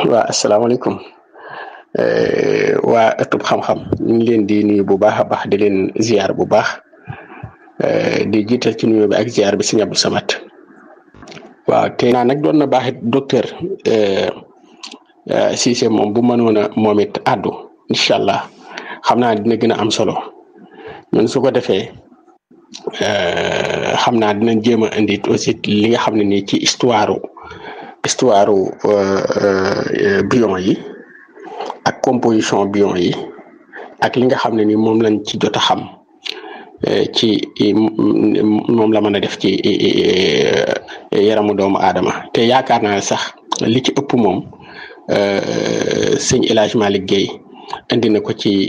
waa asalaamaaleykum waa ëttub xam-xam ñu ngi leen di nuyu bu baax a baax di leen ziar bu baax di jiital ci nuyu bi ak ziar bi si Abdou Samad waaw te naa nag doon na baax it docteur Cissé moom bu mënoon a moom it àddu incha allah xam naa dina gën a am solo ñun su ko defee xam naa dinañ jéem a indi aussi li nga xam ne nii ci histoire histoire bion yi ak composition bion yi ak li nga xam ne ni moom lañ ci jot a xam ci moom la mën a def ci yaramu doomu aadama te yaakaar naa sax li ci ëpp moom sëñ El Hadj Malick Guèye indi na ko ci